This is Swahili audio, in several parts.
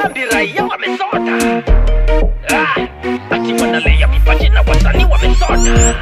dhambi raia wamesota Ah, ati wanalea vipaji na wasanii wamesota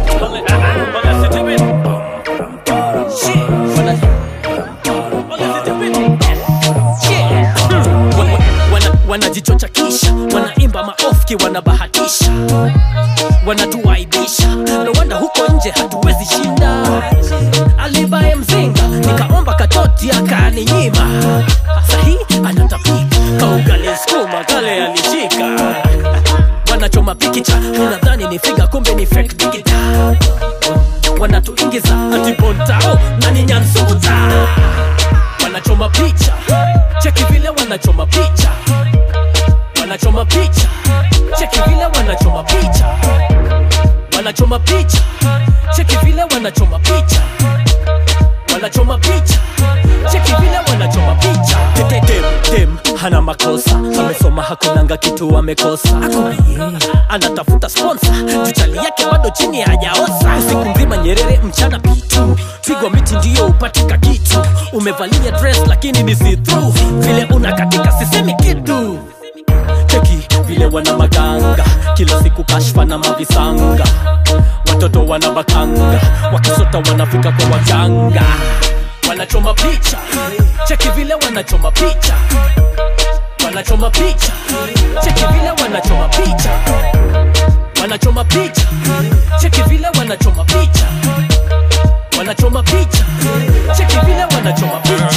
Wana- wanajichochakisha wanaimba maofki wanabahatisha wanatuaibisha nowanda huko nje hatuwezi shinda alibaye mzinga nikaomba katoti akaninyima sahi anatapika kaugali skuma kale alishika wanachoma pikicha unadhani ni figa kumbe ni fake digita wanatuingiza atibontao na ni nyansuta wanachoma picha cheki vile wanachoma picha wanachoma picha cheki vile wanachoma picha wanachoma picha cheki vile wanachoma picha wanachoma picha cheki vile wanachoma picha Tete dem, dem hana makosa amesoma hakunanga kitu amekosa anatafuta sponsa juchali yake bado chini hajaosa usiku mzima nyerere mchana pitu pigwa miti ndiyo upatika kitu umevalia dress lakini ni see through vile unakatika sisemi kitu cheki vile wana maganga kila siku kashfa na mavisanga watoto wana bakanga wakisota wanafika kwa waganga wanachoma picha cheki vile wanachoma picha wanachoma picha cheki vile wanachoma picha wanachoma picha cheki vile wanachoma picha wanachoma picha cheki vile wanachoma picha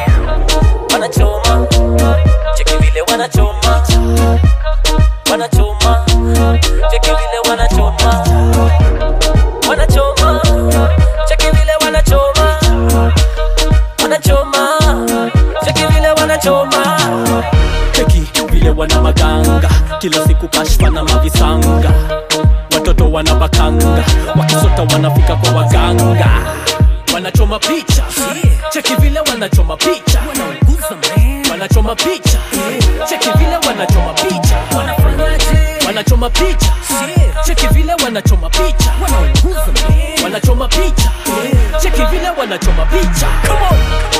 wanachoma cheki vile wanachoma wanachoma cheki vile wanachoma wanachoma cheki vile wanachoma wanachoma cheki vile wanachoma cheki vile wana maganga kila siku kashfa na mavisanga watoto wana bakanga wakisota wanafika kwa waganga wanachoma picha cheki vile wanachoma picha wanachoma picha cheki vile wanachoma picha wanachoma picha cheki vile wanachoma picha wanachoma picha cheki vile wanachoma picha Come on.